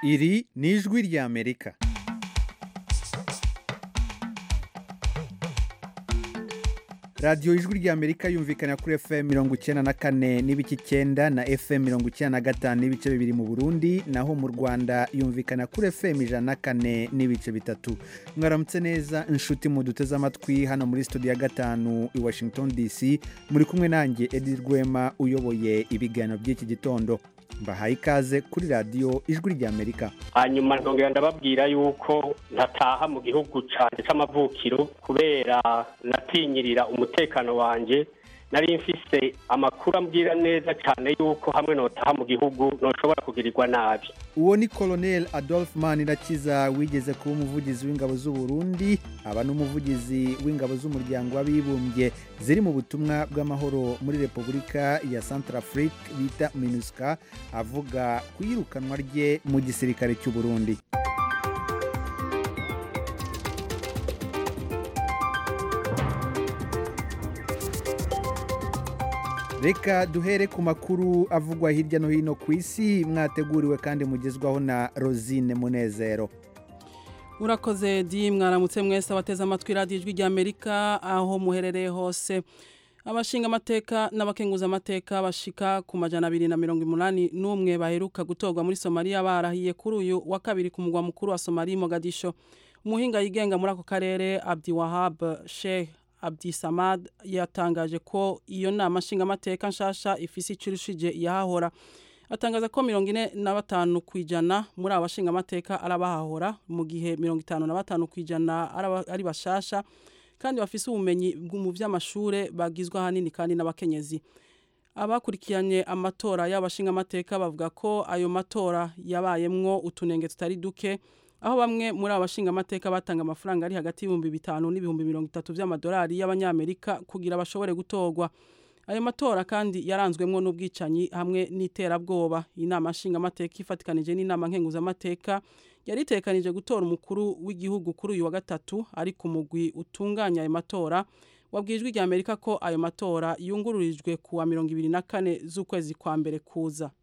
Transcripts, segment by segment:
iri ni ijwi ry'amerika radiyo ijwi ry'amerika yumvikana kuri fm mirongo icyenda na kane n'ibice icyenda na fm mirongo icyenda na gatanu n'ibice bibiri mu burundi naho mu rwanda yumvikana kuri fm ijana na kane n'ibice bitatu mwaramutse neza inshuti muduteze amatwi hano muri studio ya gatanu i washington dc muri kumwe nanjye edi rwema uyoboye ibiganiro by'iki gitondo mbahaye ikaze kuri radiyo ijwi ry'amerika hanyuma ntongera ndababwira yuko ntataha mu gihugu cyane cy'amavukiro kubera natinyirira umutekano wanjye nari mfise amakuru ambwira neza cyane yuko hamwe notaha mu gihugu ntushobora kugirirwa nabi uwo ni colonel adolphe manirakiza wigeze kuba umuvugizi w'ingabo z'u Burundi aba n'umuvugizi w'ingabo z'umuryango w'abibumbye ziri mu butumwa bw'amahoro muri repubulika ya centrafrique bita minusca avuga ku iyirukanwa rye mu gisirikare cy'u Burundi reka duhere ku makuru avugwa hirya no hino ku isi mwateguriwe kandi mugezwaho na rosine munezero urakoze di mwaramutse mwese abateze amatwi radiyo ijwi ry'amerika aho muherereye hose abashinga amateka n'abakenguza amateka bashika ku majana abiri na mirongo umunani n'umwe baheruka gutorwa muri somaliya barahiye kuri uyu wa kabiri ku mugwa mukuru wa somaliya mogadisho umuhinga yigenga muri ako karere abdi wahab sheikh abdi samad yatangaje ko iyo nama nshingamateka nshasha ifise icurushije iyahahora atangaza ko mirongo ine na batanu ku ijana muri aba bashingamateka arabahahora mu gihe mirongo itanu na batanu ku ijana ari bashasha kandi bafise ubumenyi mu by'amashure bagizwe ahanini kandi n'abakenyezi abakurikiranye amatora y'abashingamateka bavuga ko ayo matora yabayemwo utunenge tutari duke aho bamwe muri aba bashingamateka batanga amafaranga ari hagati y'ibihumbi bitanu n'ibihumbi mirongo itatu by'amadolari y'abanyamerika kugira bashobore gutorwa ayo matora kandi yaranzwemwo n'ubwicanyi hamwe n'iterabwoba inama nshingamateka ifatikanije n'inama nkenguzamateka yari itekanije gutora umukuru w'igihugu kuri uyu wa gatatu ariko umugwi utunganya ayo matora wabwijwe rya amerika ko ayo matora yungururijwe ku wa mirongo ibiri na kane z'ukwezi kwa mbere kuza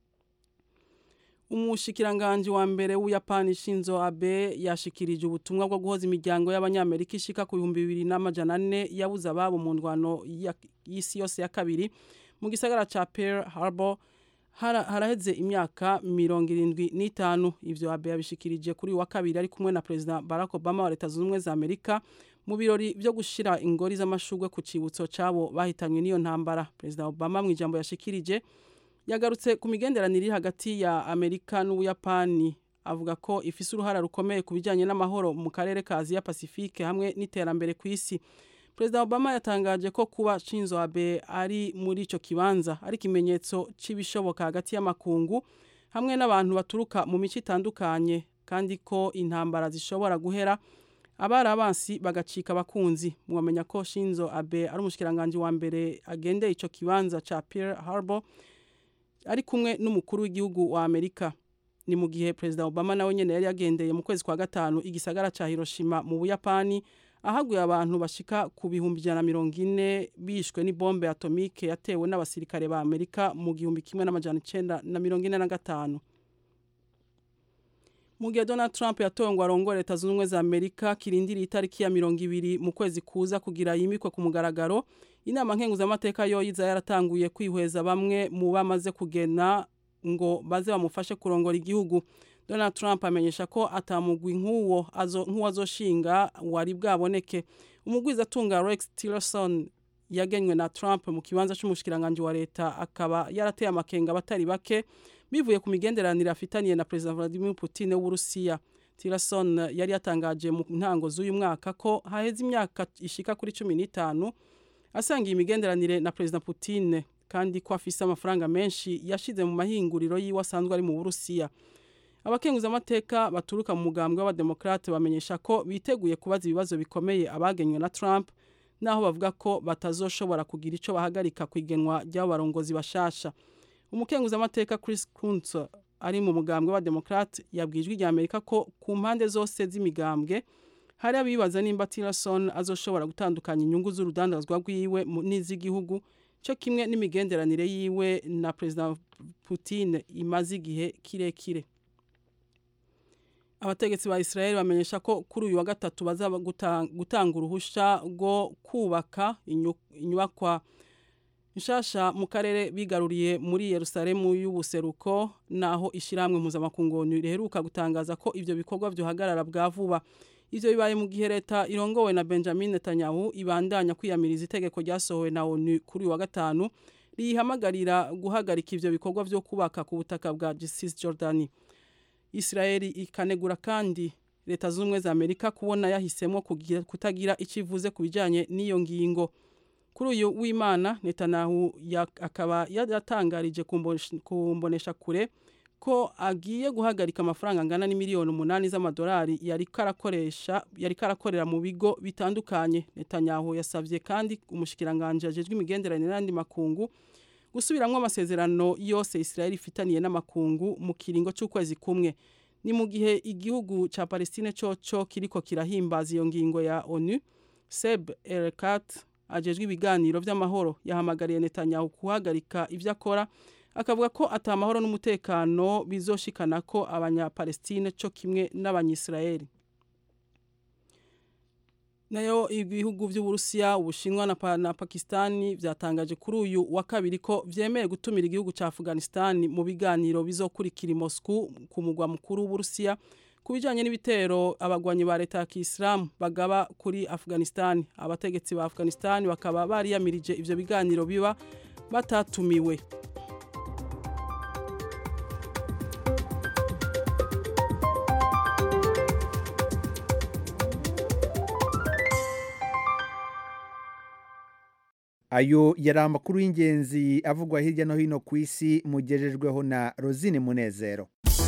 umushikiranganji wa mbere w'uyapani shinzo abe yashikirije ubutumwa bwo guhoza imiryango y'abanyamerika ishika ku bihumbi bibiri n'amajana ane yabuze ababo mu ndwano y'isi yose ya kabiri mu gisagara ca pearl harbor haraheze imyaka mirongo irindwi n'itanu ivyo abe yabishikirije kuri wa kabiri ari kumwe na perezida barack obama wa leta zunze ubumwe za amerika mu birori vyo gushira ingori z'amashurwe ku cibutso cabo bahitanywe n'iyo ntambara perezida obama mu ijambo yashikirije yagarutse ku migenderanire iri hagati ya amerika n'ubuyapani avuga ko ifise uruhara rukomeye ku bijyanye n'amahoro mu karere ka aziya pacifique hamwe n'iterambere ku isi perezida obama yatangaje ko kuba shinzo abe ari muri icyo kibanza ari ikimenyetso cy'ibishoboka hagati y'amakungu hamwe n'abantu baturuka mu mico itandukanye kandi ko intambara zishobora guhera abari abansi bagacika abakunzi mwamenya ko shinzo abe ari umushikiranganji wa mbere agendeye icyo kibanza cya pearl harbor ari kumwe n'umukuru w'igihugu wa Amerika ni mu gihe President Obama nawe nyene yari yagendeye mu kwezi kwa gatanu igisagara ca Hiroshima mu Buyapani ahaguye abantu bashika ku bihumbi ijana mirongo ine bishwe n'ibombe atomike yatewe n'abasirikare ba Amerika mu gihumbi kimwe n'amajana icenda na mirongo ine na gatanu mu gihe Donald Trump yatowe ngo arongore leta zunze ubumwe za Amerika kirindiriye itariki ya mirongo ibiri mu kwezi kuza kugira yimikwe ku mugaragaro inama nkenguzamateka yoyiza yaratanguye kwihweza bamwe mu bamaze kugena ngo baze bamufashe kurongora igihugu Donald Trump amenyesha ko atamugwi nk'uwo nk'uwo azoshinga wari bwaboneke umugwiza atunga Rex Tillerson yagenywe na Trump mu kibanza cy'umushikiranganje wa leta akaba yarateye amakenga abatari bake bivuye ku migenderanire afitaniye na President Vladimir Putin w'Urusiya Tillerson yari yatangaje mu ntango z'uyu mwaka ko haheze imyaka ishika kuri cumi n'itanu asangiye imigenderanire na President Putin kandi ko afise amafaranga menshi yashize mu mahinguriro yiwe asanzwe ari mu Burusiya abakenguza amateka baturuka mu mugambwe w'abademokrate bamenyesha ko biteguye kubaza ibibazo bikomeye abagenywe na Trump naho bavuga ko batazoshobora kugira ico bahagarika kwigenwa ry'abo barongozi bashasha umukenguza amateka Chris Kuntz ari mu mugambwe w'abademokrate yabwijwe rya Amerika ko ku mpande zose z'imigambwe hari abibaza nimba Tillerson azoshobora gutandukanya inyungu z'urudandazwa rwiwe n'iz'igihugu cyo kimwe n'imigenderanire yiwe na President Putin imaze igihe kirekire abategetsi ba Israel bamenyesha ko kuri uyu wa gatatu bazaba gutanga uruhusha rwo kubaka inyubakwa nshasha mu karere bigaruriye muri Yerusalemu y'ubuseruko naho ishiramwe mpuzamakungu riheruka gutangaza ko ivyo bikorwa byohagarara bwa vuba ivyo bibaye mu gihe leta irongowe na Benjamin Netanyahu ibandanya kwiyamiriza itegeko ryasohowe na ONU kuri uyu wa gatanu rihamagarira guhagarika ivyo bikorwa vyo kubaka ku butaka bwa Cisjordani Israeli ikanegura kandi leta z'ubumwe za Amerika kubona yahisemo kutagira icivuze ku bijanye n'iyo ngingo kuri uyu w'Imana Netanyahu akaba yatangarije kumbonesha kure ko agiye guhagarika amafaranga angana n'imiliyoni umunani z'amadolari yari karakoresha yari karakorera mu bigo bitandukanye Netanyahu yasavye kandi umushikiranganje ajejwe imigenderanire n'andi makungu gusubiramwo amasezerano yose Israel ifitaniye n'amakungu mu kiringo c'ukwezi kumwe ni mu gihe igihugu ca Palestine coco kiriko kirahimbaza iyo ngingo ya ONU Seb Erekat ajejwe ibiganiro vy'amahoro yahamagariye Netanyahu kuhagarika ivyo akora akavuga ko atamahoro n'umutekano bizoshikana ko abanya-Palestine co kimwe n'abanyisraeli nayo ibihugu vy'Uburusiya Ubushinwa na, pa, na Pakistani vyatangaje kuri uyu wa kabiri ko vyemeye gutumira igihugu ca Afghanistan mu biganiro bizokurikira Moscow ku mugwa mukuru w'Uburusiya kubijanye n'ibitero abagwanyi ba leta ya Kiislamu bagaba kuri Afghanistan abategetsi ba Afghanistan bakaba bari yamirije ivyo biganiro biba batatumiwe ayo yari amakuru y'ingenzi avugwa hirya no hino ku isi mugejejweho na rosine munezero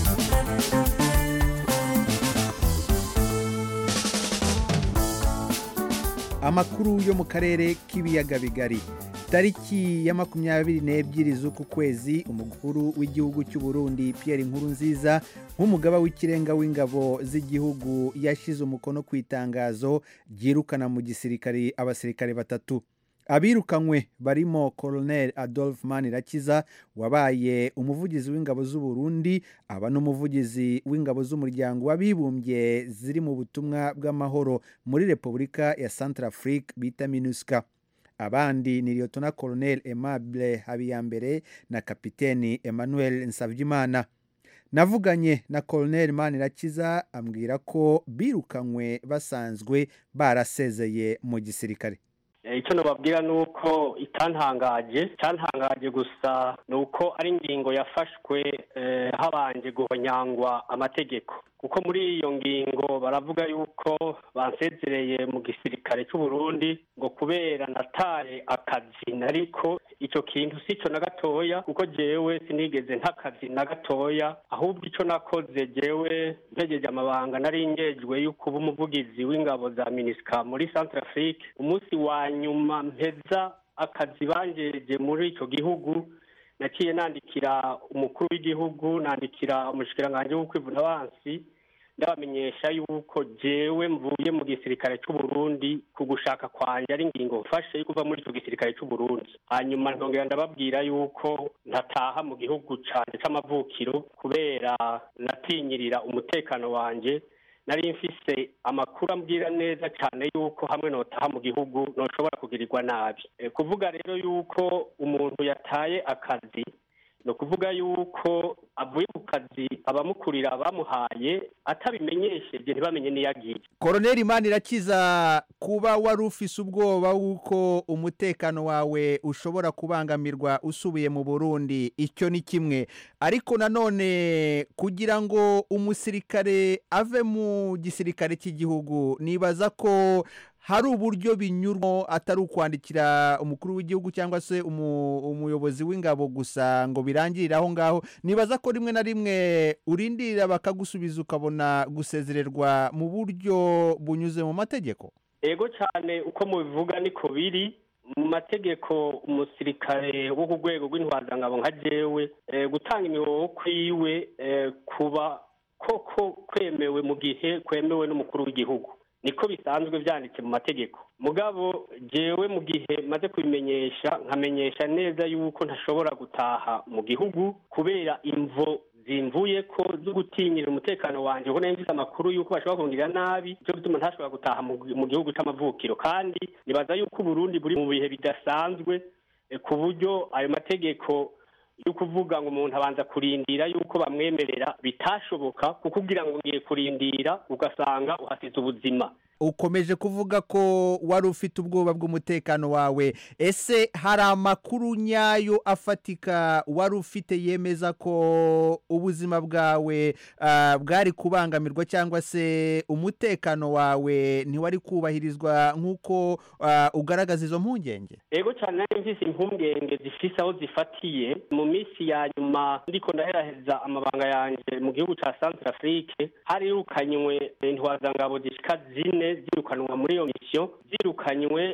amakuru yo mu karere k'ibiyaga bigari tariki ya makumyabiri n'ebyiri z'uku kwezi umukuru w'igihugu cy'u Burundi Pierre Nkurunziza nk'umugaba w'ikirenga w'ingabo z'igihugu yashyize umukono ku itangazo ryirukana mu gisirikare abasirikare batatu abirukanywe barimo Colonel Adolphe Manirakiza wabaye umuvugizi w'ingabo z'u Burundi aba n'umuvugizi w'ingabo z'umuryango w'abibumbye ziri mu butumwa bw'amahoro muri Repubulika ya Centrafrique bita MINUSCA abandi ni Lieutenant Colonel Aimable Habiyambere na Kapiteni Emmanuel Nsavyimana navuganye na Colonel Manirakiza ambwira ko birukanywe basanzwe barasezeye mu gisirikare icyo nababwira ni uko itantangaje itantangaje gusa ni uko ari ingingo yafashwe habanje guhonyangwa amategeko kuko muri iyo ngingo baravuga yuko bansezereye mu gisirikare cy'u Burundi ngo kubera nataye akazi nariko icyo kintu si cyo na gatoya kuko jewe sinigeze ntakazi na gatoya ahubwo icyo nakoze jewe mpegeje amabanga nari ngejwe yo kuba umuvugizi w'ingabo za minisika muri Centrafrique umunsi wa nyuma mpeza akazi banjeje muri icyo gihugu naciye nandikira umukuru w'igihugu nandikira umushikiranganji w'ukwivuna abansi ndabamenyesha yuko jewe mvuye mu gisirikare cy'u Burundi ku gushaka kwanje ari ingingo mfashe yo kuva muri icyo gisirikare cy'u Burundi hanyuma ntongera ndababwira yuko ntataha mu gihugu canje c'amavukiro kubera natinyirira umutekano wanje nari mfise amakuru ambwira neza cyane yuko hamwe notaha mu gihugu noshobora kugirirwa nabi kuvuga rero yuko umuntu yataye akazi ni ukuvuga yuko avuye ku kazi abamukurira bamuhaye atabimenyesheje ntibamenye n'iyo agiye koroneri Manirakiza kuba wari ufise ubwoba w'uko umutekano wawe ushobora kubangamirwa usubiye mu burundi icyo ni kimwe ariko nanone kugira ngo umusirikare ave mu gisirikare cy'igihugu nibaza ko hari uburyo binyurwa atari ukwandikira umukuru w'igihugu cyangwa se umuyobozi w'ingabo gusa ngo birangirire aho ngaho nibaza ko rimwe na rimwe urindirira bakagusubiza ukabona gusezererwa mu buryo bunyuze mu mategeko ego cyane uko mubivuga niko biri mu mategeko umusirikare wo ku rwego rw'intwazangabo nka jewe gutanga imihoho kwiwe kuba koko kwemewe mu gihe kwemewe n'umukuru w'igihugu niko bisanzwe byanditse mu mategeko mugabo jewe mu gihe maze kubimenyesha nkamenyesha neza yuko ntashobora gutaha mu gihugu kubera imvo zimvuye ko zo gutinyira umutekano wanjye kuko nari mfite amakuru y'uko bashobora kongera nabi cyo gutuma ntashobora gutaha mu gihugu c'amavukiro kandi nibaza yuko uburundi buri mu bihe bidasanzwe ku buryo ayo mategeko yo kuvuga ngo umuntu abanza kurindira yuko bamwemerera bitashoboka kuko ugira ngo ngiye kurindira ugasanga uhasize ubuzima ukomeje kuvuga ko wari ufite ubwoba bw'umutekano wawe ese hari amakuru nyayo afatika wari ufite yemeza ko ubuzima bwawe bwari kubangamirwa cyangwa se umutekano wawe ntiwari kubahirizwa nk'uko ugaragaza izo mpungenge yego cyane nari mvise impungenge zifise aho zifatiye mu minsi ya nyuma ndiko ndaheraheza amabanga yanjye mu gihugu cya centre afrique harirukanywe intwazangabo zishika zine zirukanwa muri iyo misiyo zirukanywe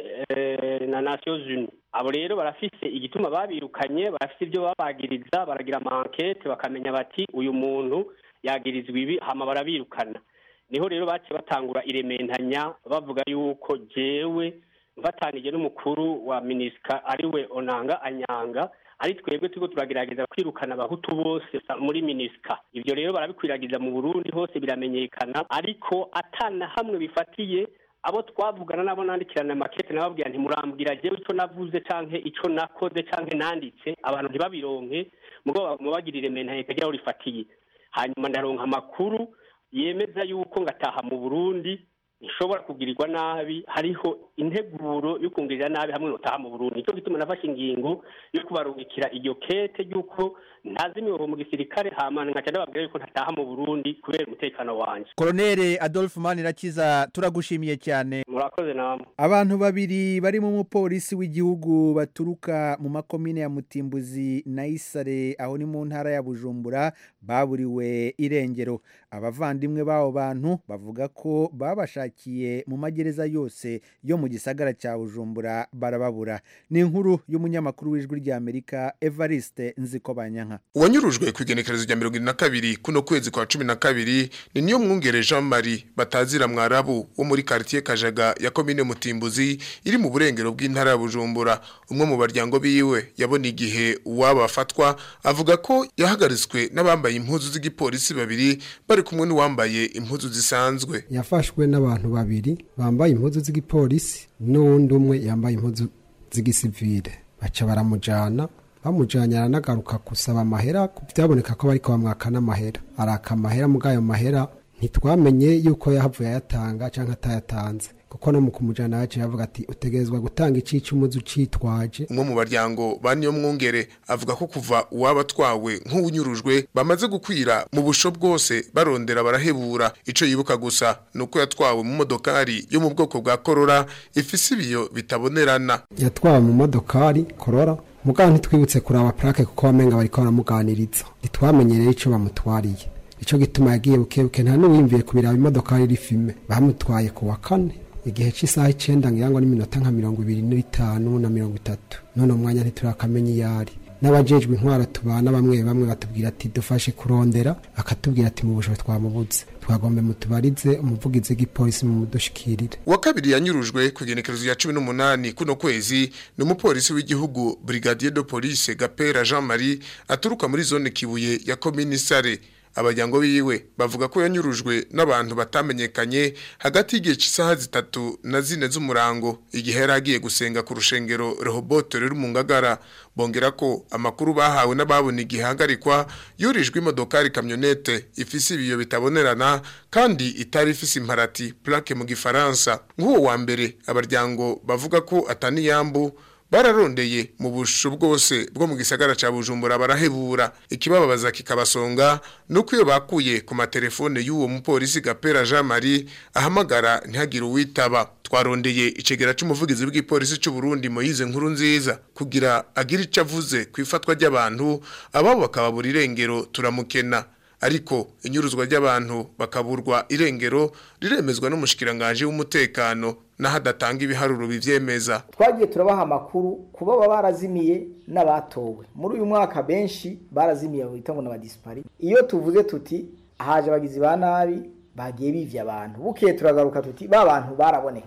na nations unies abo rero barafise igituma babirukanye barafise ibyo babagiriza baragira amankete bakamenya bati uyu muntu yagirizwa ibi hama barabirukana niho rero baciye batangura irementanya bavuga yuko jewe mfatanije n'umukuru wa minisika ariwe onanga anyanga ari twebwe turiko turagerageza kwirukana abahutu bose muri minisika ivyo rero barabikwiragiza mu burundi hose biramenyekana ariko atana hamwe bifatiye abo twavugana nabo nandikirana makete nababwira nti murambwira jewe ico navuze canke ico nakoze canke nanditse abantu ntibabironke mugo mubagirire mentaye kagira aho rifatiye hanyuma ndaronka amakuru yemeza yuko ngataha mu burundi nshobora kugirirwa nabi hariho integuro yo kungirira nabi hamwe notaha mu Burundi cyo gituma nafashe ingingo yo kubarungikira iryo kete yuko ntazi imiyobo mu gisirikare hamana ngaca ndababwira yuko ntataha mu Burundi kubera umutekano wanje Colonel Adolphe Manirakiza turagushimiye cyane murakoze namwe abantu babiri bari mu mupolisi w'igihugu baturuka mu makomine ya Mutimbuzi na Isare aho ni mu ntara ya Bujumbura baburiwe irengero abavandimwe b'abo bantu bavuga ko babashakiye mu magereza yose yo mu gisagara cya Bujumbura barababura ni inkuru y'umunyamakuru w'ijwi ry'Amerika Evariste Nzikobanyanka uwanyurujwe ku igenekerezo rya mirongo irindwi na kabiri kuno kwezi kwa cumi na kabiri ni niyo mwungere Jean Marie batazira mwarabu wo muri quartier Kajaga ya komine Mutimbuzi iri mu burengero bw'intara ya Bujumbura umwe mu baryango biwe yabona igihe uwaba afatwa avuga ko yahagaritswe n'abambaye impuzu z'igipolisi babiri bari kumwe n'uwambaye impuzu zisanzwe yafashwe n'abantu babiri bambaye impuzu z'igipolisi n'uwundi umwe yambaye impuzu z'igisivile baca baramujana bamujanye aranagaruka gusaba amahera byaboneka ko bariko bamwaka n'amahera araka amahera muri ayo mahera ntitwamenye yuko yahavuye ayatanga cyangwa atayatanze kuko no mu kumujana yaciye avuga ati utegerezwa gutanga icici umuzi ucitwaje umwe mu baryango ba niyo mwungere avuga ko kuva uwaba atwawe nk'uwunyurujwe bamaze gukwira mu busho bwose barondera barahebura ico yibuka gusa nuko yatwawe mu modokari yo mu bwoko bwa korora ifise ibiyo bitabonerana yatwawe mu modokari korora mugabo ntitwibutse kuraba plaque kuko wamenga bariko baramuganiriza ntitwamenyereye ico bamutwariye ico gituma yagiye bukebuke nta n'uwiyumviye kubiraba imodokari iri fime bamutwaye ku wa kane igihe cy'isaha icyenda ngira ngo n'iminota nka mirongo ibiri n'itanu na mirongo itatu none umwanya ntiturakamenya iyo ari n'abajejwe intwaro tubana bamwe bamwe batubwira ati dufashe kurondera akatubwira ati mu bushobozi twamubuze twagombe mutubarize umuvugizi w'igipolisi mu mudushikirire uwa kabiri yanyurujwe ku igenekerezo ya cumi n'umunani kuno kwezi ni umupolisi w'igihugu brigadier de police gapera jean marie aturuka muri zone kibuye ya komini sare abajyango biwe bavuga ko yanyurujwe n'abantu batamenyekanye hagati y'igihe cy'isaha zitatu na zine z'umurango igihe yari agiye gusenga ku rushengero Rehoboth ruri mu ngagara bongera ko amakuru bahawe n'ababona igihe hagarikwa yurijwe imodokari kamyonete ifise ibiyo bitabonerana kandi itari ifise imparati plaque mu gifaransa nk'uwo wa mbere abaryango bavuga ko ataniyambu bararondeye mu busho bwose bwo mu gisagara ca Bujumbura barahebura ikibababaza kikabasonga nuko iyo bakuye ku matelefone y'uwo mupolisi Gapera Jean Marie ahamagara ntihagire uwitaba twarondeye icegera c'umuvugizi w'igipolisi c'u Burundi Moise nkuru nziza kugira agire ico avuze ku ifatwa ry'abantu ababo bakababura irengero turamukena ariko inyuruzwa ry'abantu bakaburwa irengero riremezwa n'umushikiranganje w'umutekano naho adatanga ibiharuro bivyemeza twagiye turabaha amakuru kuba baba barazimiye n'abatowe muri uyu mwaka benshi barazimiye bita ngo n'abadispari iyo tuvuze tuti haje abagizi ba nabi bagiye bivya abantu bukeye turagaruka tuti ba bantu barabonekanye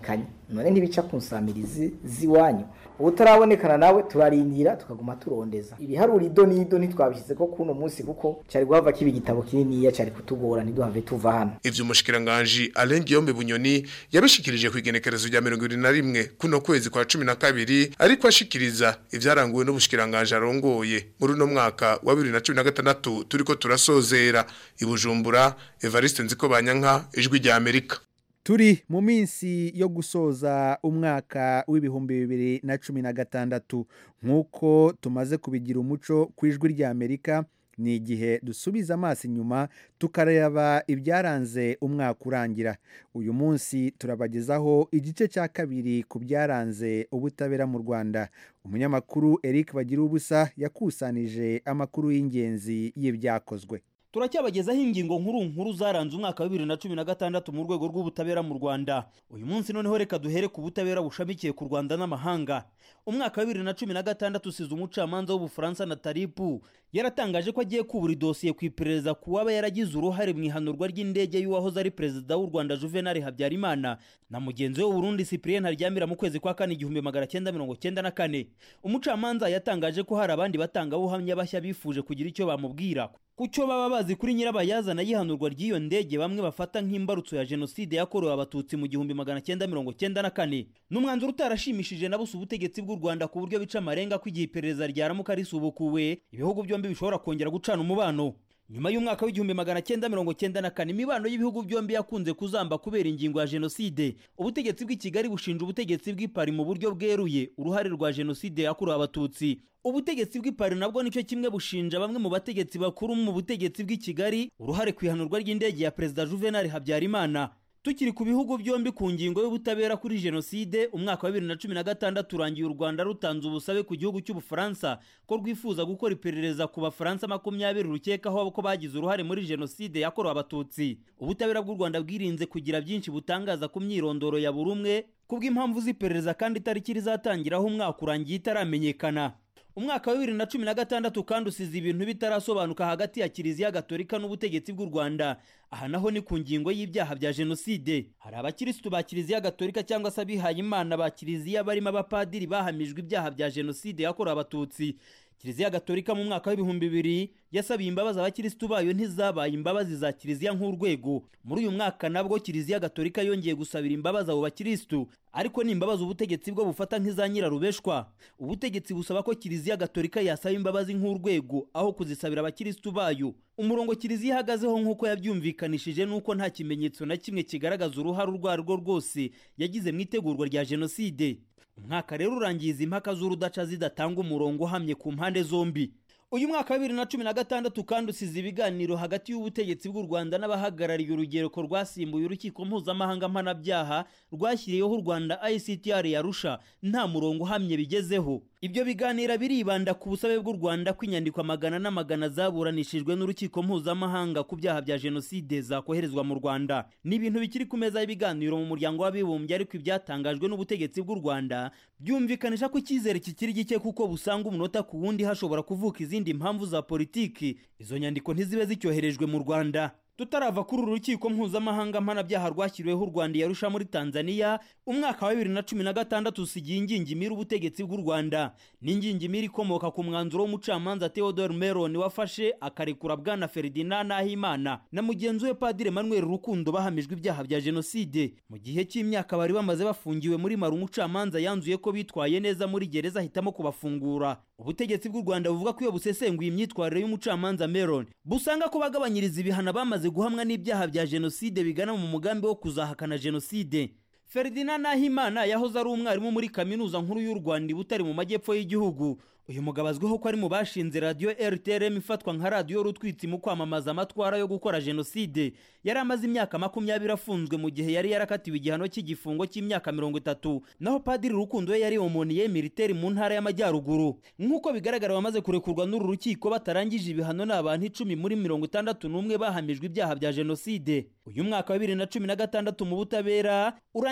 none ntibica ku nsamirizi z'iwanyu ubutarabonekana nawe turarindira tukaguma turondeza ibiharuro ido n'ido ntitwabishyize ko kuno munsi kuko cyari guhava kiba igitabo kininiya cyari kutugora ntiduhave tuva hano ivyo umushikiranganji Alain Guillaume Bunyoni yabishikirije ku igenekerezo rya 21 kuno kwezi kwa 12 ariko ashikiriza ivyaranguwe n'ubushikiranganje arongoye muri uno mwaka wa 2016 turiko turasozera ibujumbura Evariste Nziko Banyanka ijwi rya Amerika turi mu minsi yo gusoza umwaka w'ibihumbi bibiri na cumi na gatandatu nk'uko tumaze kubigira umuco ku ijwi rya amerika ni igihe dusubiza amaso inyuma tukareba ibyaranze umwaka urangira uyu munsi turabagezaho igice cya kabiri ku byaranze ubutabera mu rwanda umunyamakuru eric bagira ubusa yakusanije amakuru y'ingenzi y'ibyakozwe turacyabagezaho ingingo nkuru nkuru zaranze umwaka wa bibiri na cumi na gatandatu mu rwego rw'ubutabera mu rwanda uyu munsi noneho reka duhere ku butabera bushamikiye ku rwanda n'amahanga umwaka wa bibiri na cumi na gatandatu usize umucamanza w'ubufaransa na taripu yaratangaje ko agiye kubura idosiye ku iperereza ku waba yaragize uruhare mu ihanurwa ry'indege y'uwahoze ari perezida w'u rwanda juvenal habyarimana na mugenzi we w'uburundi cyprien haryamira mu kwezi kwa kane igihumbi magana cyenda mirongo cyenda na kane umucamanza yatangaje ko hari abandi batangabuhamya bashya bifuje kugira icyo bamubwira ku cyo baba bazi kuri nyirabayazana y'ihanurwa ry'iyo ndege bamwe bafata nk'imbarutso ya jenoside yakorewe abatutsi mu gihumbi magana cyenda mirongo cyenda na kane ni umwanzuro utarashimishije na busa ubutegetsi bw'u rwanda ku buryo bica amarenga ko igihe iperereza ryaramuka risubukuwe ibihugu byombi bishobora kongera gucana umubano nyuma y'umwaka w'igihumbi magana cyenda mirongo cyenda na kane imibano y'ibihugu byombi yakunze kuzamba kubera ingingo ya jenoside ubutegetsi bw'i kigali bushinja ubutegetsi bw'i pari mu buryo bweruye uruhare rwa jenoside yakorewe abatutsi ubutegetsi bw'i pari nabwo nicyo kimwe bushinja bamwe mu bategetsi bakuru mu butegetsi bw'i kigali uruhare ku ihanurwa ry'indege ya perezida juvenal habyarimana tukiri ku bihugu byombi ku ngingo y'ubutabera kuri jenoside umwaka wa bibiri na cumi na gatandatu urangiye u rwanda rutanze ubusabe ku gihugu cy'ubufaransa ko rwifuza gukora iperereza ku bafaransa makumyabiri rukekaho ko bagize uruhare muri jenoside yakorewe abatutsi ubutabera bw'u rwanda bwirinze kugira byinshi butangaza ku myirondoro ya buri umwe kubw'impamvu z'iperereza kandi itariki rizatangiraho umwaka urangiye itaramenyekana umwaka wa bibiri na cumi na gatandatu kandi usize ibintu bitarasobanuka hagati ya kiliziya gatolika n'ubutegetsi bw'u rwanda aha naho ni ku ngingo y'ibyaha bya jenoside hari abakirisitu ba kiliziya gatolika cyangwa se abihaye imana ba kiliziya barimo abapadiri bahamijwe ibyaha bya jenoside yakorewe abatutsi kiliziya gatolika mu mwaka w'ibihumbi bibiri yasabiye imbabazi abakirisitu bayo ntizabaye imbabazi za kiliziya nk'urwego muri uyu mwaka nabwo kiliziya gatolika yongeye gusabira imbabazi abo bakirisitu ariko ni imbabazi ubutegetsi bwo bufata nk'iza nyirarubeshwa ubutegetsi busaba ko kiliziya gatolika yasaba imbabazi nk'urwego aho kuzisabira abakirisitu bayo umurongo kiliziya ihagazeho nk'uko yabyumvikanishije nuko nta kimenyetso na kimwe kigaragaza uruhare urwo ari rwo rwose yagize mu itegurwa rya jenoside umwaka rero urangiye izi impaka z'urudaca zidatanga umurongo uhamye ku mpande zombi uyu mwaka wa bibiri na cumi na gatandatu kandi usize ibiganiro hagati y'ubutegetsi bw'u rwanda n'abahagarariye urugereko rwasimbuye urukiko mpuzamahanga mpanabyaha rwashyiriyeho u rwanda ictr yarusha nta murongo uhamye bigezeho ibyo biganiro biribanda ku busabe bw'u rwanda ko inyandiko amagana n'amagana zaburanishijwe n'urukiko mpuzamahanga ku byaha bya jenoside zakoherezwa mu rwanda ni ibintu bikiri ku meza y'ibiganiro mu muryango w'abibumbye ariko ibyatangajwe n'ubutegetsi bw'u rwanda byumvikanisha ko icyizere kikiri gike kuko busanga umunota ku wundi hashobora kuvuka izindi mpamvu za politiki izo nyandiko ntizibe zicyoherejwe mu rwanda tutarava kuri uru rukiko mpuzamahanga mpanabyaha rwashyiriweho u rwanda yarusha muri tanzania umwaka wa bibiri na cumi na gatandatu usigiye ingingimira ubutegetsi bw'u rwanda n'ingingimira ikomoka ku mwanzuro w'umucamanza theodore meron wafashe akarekura bwana ferdinand nahimana na mugenzi we padire manuel rukundo bahamijwe ibyaha bya jenoside mu gihe cy'imyaka bari bamaze bafungiwe muri mara umucamanza yanzuye ko bitwaye neza muri gereza ahitamo kubafungura ubutegetsi bw'u rwanda buvuga ko iyo busesenguye imyitwarire y'umucamanza meron busanga ko bagabanyiriza ibihano bamaze guhamwa n'ibyaha bya jenoside bigana mu mugambi wo kuzahakana jenoside ferdinand nahimana yahoze ari umwarimu muri kaminuza nkuru y'u rwanda butari mu majyepfo y'igihugu uyu mugabo azwiho ko ari mu bashinze radiyo rtrm ifatwa nka radiyo rutwitsi mu kwamamaza amatwara yo gukora jenoside yari amaze imyaka makumyabiri afunzwe mu gihe yari yarakatiwe igihano cy'igifungo cy'imyaka mirongo itatu naho padiri rukundo we yari omoniye militeri mu ntara y'amajyaruguru nk'uko bigaragara bamaze kurekurwa n'uru rukiko batarangije ibihano ni abantu icumi muri mirongo itandatu n'umwe bahamijwe ibyaha bya jenoside uyu mwaka wa bibiri na cumi na gatandatu mu butabera urangiye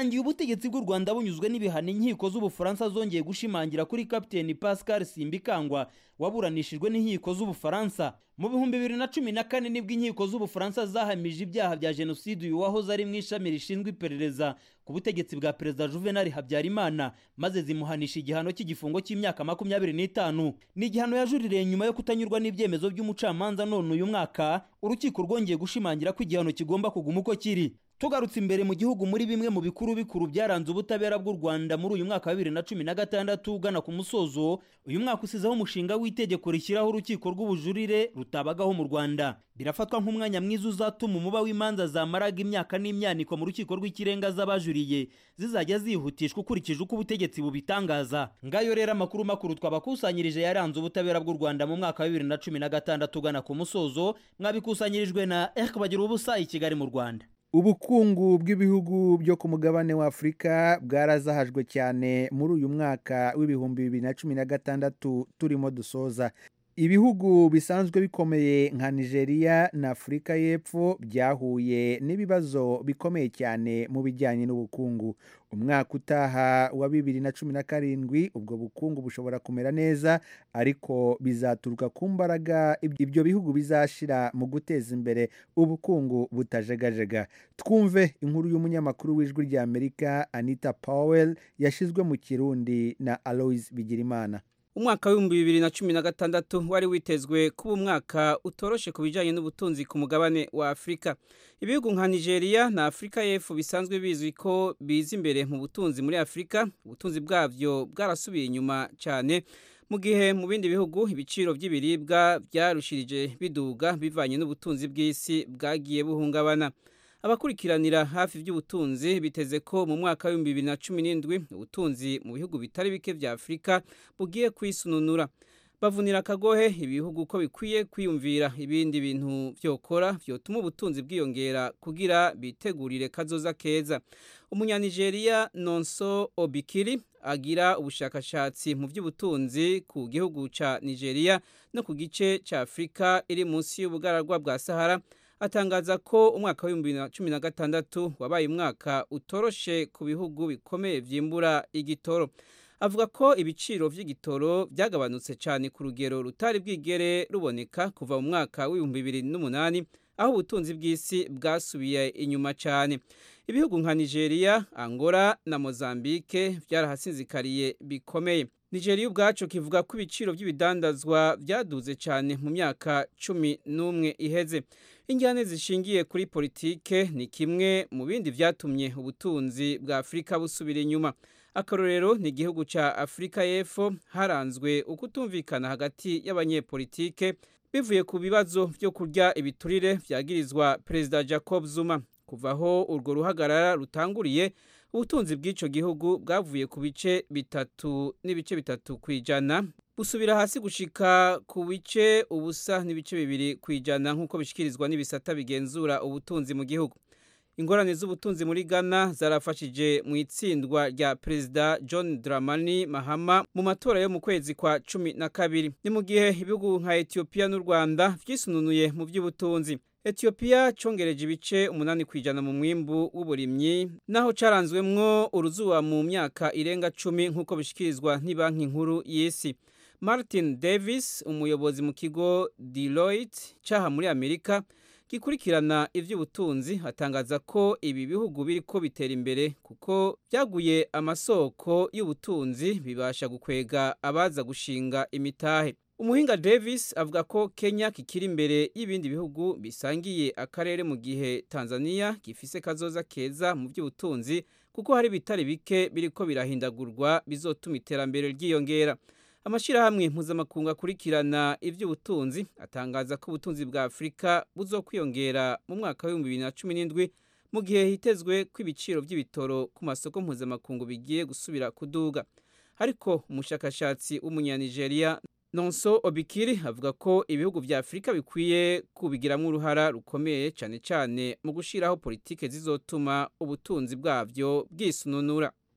birangiye ubutegetsi bw'u rwanda bunyuzwe n'ibihano inkiko z'ubufaransa zongeye gushimangira kuri kapiteni pascal simbikangwa waburanishijwe n'inkiko z'ubufaransa mu bihumbi bibiri na cumi na kane nibwo inkiko z'ubufaransa zahamije ibyaha bya jenoside uyu wahoze ari mu ishami rishinzwe iperereza ku butegetsi bwa perezida juvenal habyarimana maze zimuhanisha igihano cy'igifungo cy'imyaka makumyabiri n'itanu ni igihano yajuririye nyuma yo kutanyurwa n'ibyemezo by'umucamanza none uyu mwaka urukiko rwongeye gushimangira ko igihano kigomba kuguma uko kiri tugarutse imbere mu gihugu muri bimwe mu bikuru bikuru byaranze ubutabera bw'u rwanda muri uyu mwaka wa bibiri na cumi na gatandatu ugana ku musozo uyu mwaka usizeho umushinga w'itegeko rishyiraho urukiko rw'ubujurire rutabagaho mu rwanda birafatwa nk'umwanya mwiza uzatuma umuba w'imanza zamaraga imyaka n'imyaniko mu rukiko rw'ikirenga z'abajuriye zizajya zihutishwa ukurikije uko ubutegetsi bubitangaza ngayo rero amakuru makuru twabakusanyirije yaranze ubutabera bw'u rwanda mu mwaka wa bibiri na cumi na gatandatu ugana ku musozo mwabikusanyirijwe na eric bagira ubusa i kigali mu rwanda ubukungu bw'ibihugu byo ku mugabane wa afurika bwarazahajwe cyane muri uyu mwaka w'ibihumbi bibiri na cumi na gatandatu turimo dusoza ibihugu bisanzwe bikomeye nka nigeria na afurika y'epfo byahuye n'ibibazo bikomeye cyane mu bijyanye n'ubukungu umwaka utaha wa bibiri na cumi na karindwi ubwo bukungu bushobora kumera neza ariko bizaturuka ku mbaraga ibyo bihugu bizashyira mu guteza imbere ubukungu butajegajega twumve inkuru y'umunyamakuru w'ijwi ry'amerika anita powell yashyizwe mu kirundi na aloise bigirimana umwaka w'ibihumbi bibiri na cumi na gatandatu wari witezwe kuba umwaka utoroshe ku bijyanye n'ubutunzi ku mugabane wa afurika ibihugu nka nigeria na afurika y'epfo bisanzwe bizwi ko biza imbere mu butunzi muri afurika ubutunzi bwabyo bwarasubiye inyuma cyane mu gihe mu bindi bihugu ibiciro by'ibiribwa byarushirije biduga bivanye n'ubutunzi bw'isi bwagiye buhungabana abakurikiranira hafi by'ubutunzi biteze ko mu mwaka w'ibihumbi bibiri na cumi n'indwi ubutunzi mu bihugu bitari bike bya afurika bugiye kwisununura bavunira akagohe ibihugu ko bikwiye kwiyumvira ibindi bintu byokora byotuma ubutunzi bwiyongera kugira bitegurire kazoza keza umunyanigeriya nonso obikiri agira ubushakashatsi mu by'ubutunzi ku gihugu cya nigeria no ku gice cya afurika iri munsi y'ubugaragwa bwa sahara atangaza ko umwaka w'ibihumbi bibiri na cumi na gatandatu wabaye umwaka utoroshe ku bihugu bikomeye byimbura igitoro avuga ko ibiciro by'igitoro byagabanutse cyane ku rugero rutari bwigere ruboneka kuva mu mwaka w'ibihumbi bibiri n'umunani aho ubutunzi bw'isi bwasubiye inyuma cyane ibihugu nka nigeria angola na mozambique byarahasinzikariye bikomeye nigeria ubwacu kivuga ko ibiciro by'ibidandazwa byaduze cyane mu myaka cumi n'umwe iheze injyane zishingiye kuri politike ni kimwe mu bindi byatumye ubutunzi bwa afurika busubira inyuma akarorero ni igihugu cya afurika y'epfo haranzwe ukutumvikana hagati y'abanyepolitike bivuye ku bibazo byo kurya ibiturire byagirizwa perezida jacob zuma kuva aho urwo ruhagarara rutanguriye ubutunzi bw'icyo gihugu bwavuye ku bice bitatu n'ibice bitatu ku ijana busubira hasi gushika ku bice ubusa n'ibice bibiri ku ijana nk'uko bishyikirizwa n'ibisata bigenzura ubutunzi mu gihugu ingorane z'ubutunzi muri ghana zarafashije mu itsindwa rya perezida john dramani mahama mu matora yo mu kwezi kwa cumi na kabiri ni mu gihe ibihugu nka etiyopiya n'u rwanda byisununuye mu by'ubutunzi etiyopiya cyongereje ibice umunani ku ijana mu mwimbu w'uburimyi naho cyaranzwemwo uruzuba mu myaka irenga cumi nk'uko bishyikirizwa banki nkuru y'isi martin davis umuyobozi mu kigo deloitte cyaha muri amerika gikurikirana iby'ubutunzi atangaza ko ibi bihugu biri ko bitera imbere kuko byaguye amasoko y'ubutunzi bibasha gukwega abaza gushinga imitahe umuhinga davis avuga ko kenya kikiri imbere y'ibindi bihugu bisangiye akarere mu gihe tanzania gifise kazoza keza mu by'ubutunzi kuko hari bitari bike biriko birahindagurwa bizotuma iterambere ryiyongera amashyirahamwe mpuzamakungu akurikirana iby'ubutunzi atangaza ko ubutunzi bwa afurika buzokwiyongera mu mwaka w'ibihumbi bibiri na cumi n'indwi mu gihe hitezwe ko ibiciro by'ibitoro ku masoko mpuzamakungu bigiye gusubira kuduga ariko umushakashatsi w'umunyanigeriya nonso obikiri avuga ko ibihugu bya afurika bikwiye kubigiramo uruhara rukomeye cyane cyane mu gushyiraho politike zizotuma ubutunzi bwabyo bwisununura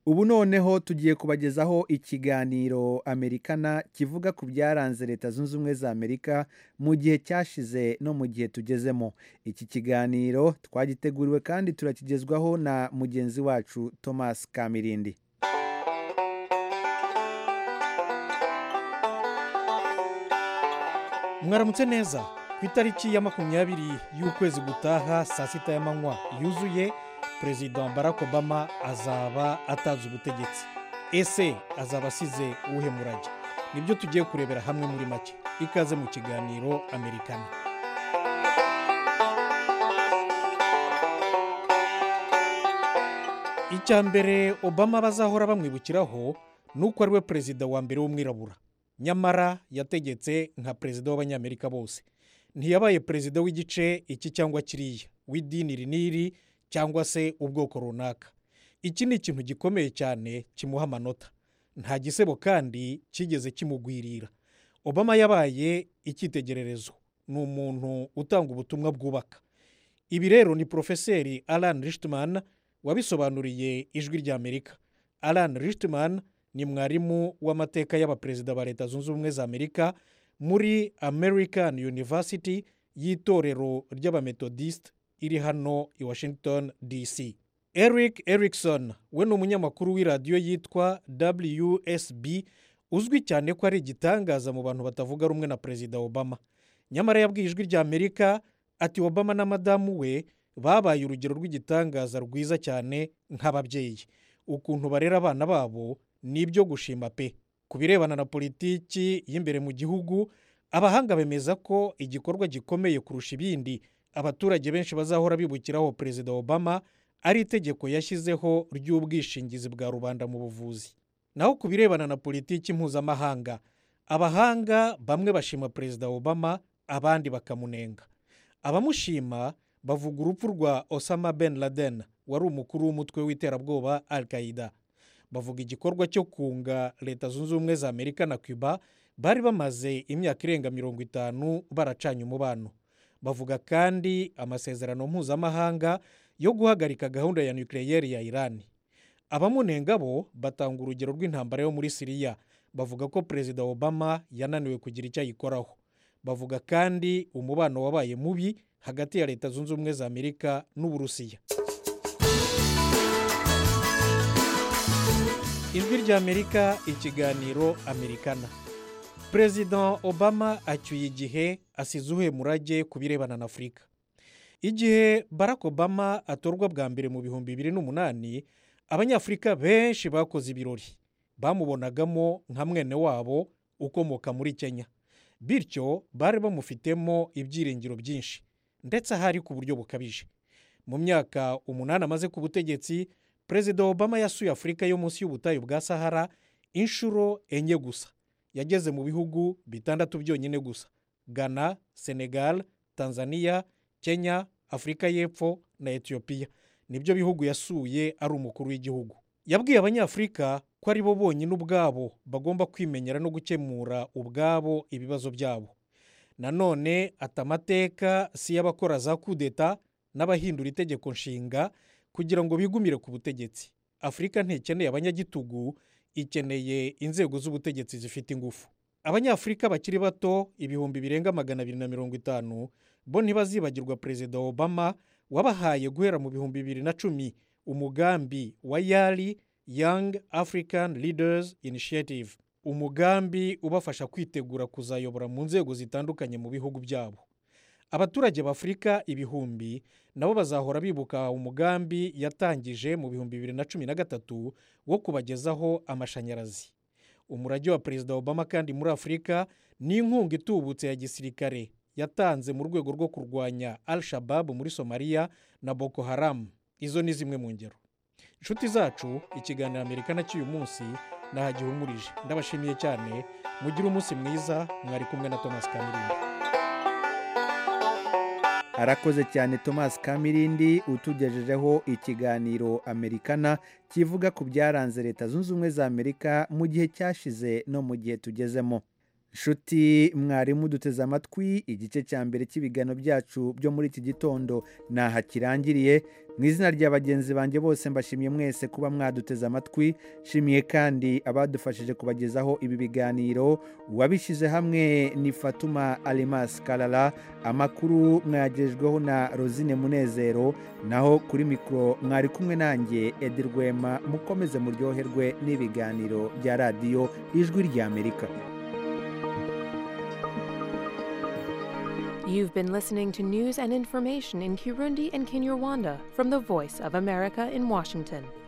ubu noneho tugiye kubagezaho ikiganiro amerikana kivuga ku byaranze leta zunze ubumwe za amerika mu gihe cyashize no mu gihe tugezemo iki kiganiro twagiteguriwe kandi turakigezwaho na mugenzi wacu thomas kamirindi mwaramutse neza ku itariki ya makumyabiri y'ukwezi gutaha saa sita y'amanywa yuzuye perezida barack obama azaba atanze ubutegetsi ese azaba asize uwuhe murage nibyo tugiye kurebera hamwe muri make ikaze mu kiganiro amerikana icya mbere obama bazahora bamwibukiraho ni uko ari we perezida wa mbere w'umwirabura nyamara yategetse nka perezida w'abanyamerika bose ntiyabaye perezida w'igice iki cyangwa kiriya w'idini iri n'iri cyangwa se ubwoko runaka iki ni ikintu gikomeye cyane kimuha amanota nta gisebo kandi kigeze kimugwirira obama yabaye icyitegererezo ni umuntu utanga ubutumwa bwubaka ibi rero ni porofeseri alan richman wabisobanuriye ijwi ry'amerika alan richman ni mwarimu w'amateka y'abaperezida ba leta zunze ubumwe za amerika muri american university y'itorero ry'abametodisite iri hano i washington dc eric erikson we ni umunyamakuru w'iradiyo yitwa wsb uzwi cyane ko ari igitangaza mu bantu batavuga rumwe na perezida obama nyamara yabwiye ijwi ry'amerika ati obama na madamu we babaye urugero rw'igitangaza rwiza cyane nk'ababyeyi ukuntu barera abana babo ni ibyo gushima pe ku birebana na politiki y'imbere mu gihugu abahanga bemeza ko igikorwa gikomeye kurusha ibindi abaturage benshi bazahora bibukiraho perezida obama ari itegeko yashyizeho ry'ubwishingizi bwa rubanda mu buvuzi naho ku birebana na politiki mpuzamahanga abahanga bamwe bashima perezida obama abandi bakamunenga abamushima bavuga urupfu rwa osama ben laden wari umukuru w'umutwe w'iterabwoba al qaida bavuga igikorwa cyo kunga leta zunze ubumwe za amerika na cuba bari bamaze imyaka irenga mirongo itanu baracanye umubano bavuga kandi amasezerano mpuzamahanga yo guhagarika gahunda ya nukiliyeri ya irani abamunenga bo batanga urugero rw'intambara yo muri siriya bavuga ko perezida obama yananiwe kugira icyo ayikoraho bavuga kandi umubano wabaye mubi hagati ya leta zunze ubumwe za amerika n'uburusiya ijwi ry'amerika ikiganiro amerikana perezida obama acyuye igihe asize uhuye murage ku birebana na afurika igihe barack obama atorwa bwa mbere mu bihumbi bibiri n'umunani abanyafurika benshi bakoze ibirori bamubonagamo nka mwene wabo ukomoka muri kenya bityo bari bamufitemo ibyiringiro byinshi ndetse ahari ku buryo bukabije mu myaka umunani amaze ku butegetsi perezida obama yasuye afurika yo munsi y'ubutayu bwa sahara inshuro enye gusa yageze mu bihugu bitandatu byonyine gusa ghana senegal tanzania kenya afurika y'epfo na etiyopiya nibyo bihugu yasuye ari umukuru w'igihugu yabwiye abanyafurika ko ari bo bonyine ubwabo bagomba kwimenyera no gukemura ubwabo ibibazo byabo nanone ati amateka si y'abakora za kudeta n'abahindura itegeko nshinga kugira ngo bigumire ku butegetsi afurika ntikeneye abanyagitugu ikeneye inzego z'ubutegetsi zifite ingufu abanyafurika bakiri bato ibihumbi birenga magana abiri na mirongo itanu bo ntibazibagirwa perezida obama wabahaye guhera mu bihumbi bibiri na cumi umugambi wa yari young african leaders initiative umugambi ubafasha kwitegura kuzayobora mu nzego zitandukanye mu bihugu byabo abaturage b'afurika ibihumbi nabo bazahora bibuka umugambi yatangije mu bihumbi bibiri na cumi na gatatu wo kubagezaho amashanyarazi umurage wa perezida obama kandi muri afurika ni inkunga itubutse ya gisirikare yatanze mu rwego rwo kurwanya al shabab muri somaliya na boko haram izo ni zimwe mu ngero inshuti zacu ikiganiro amerika na cy'uyu munsi nahagihumurije ndabashimiye cyane mugire umunsi mwiza mwari kumwe na thomas kamirindi arakoze cyane thomas kamirindi utugejejeho ikiganiro amerikana kivuga ku byaranze leta zunze ubumwe za amerika mu gihe cyashize no mu gihe tugezemo nshuti mwarimu duteze amatwi igice cya mbere cy'ibiganiro byacu byo muri iki gitondo ntaha kirangiriye mu izina rya bagenzi banjye bose mbashimiye mwese kuba mwaduteze amatwi nshimiye kandi abadufashije kubagezaho ibi biganiro uwabishyize hamwe ni fatuma alimas karara amakuru mwagejweho na rosine munezero naho kuri mikoro mwari kumwe nanjye edi rwema mukomeze muryoherwe n'ibiganiro bya radiyo ijwi ry'amerika You've been listening to news and information in Kirundi and Kinyarwanda from the Voice of America in Washington.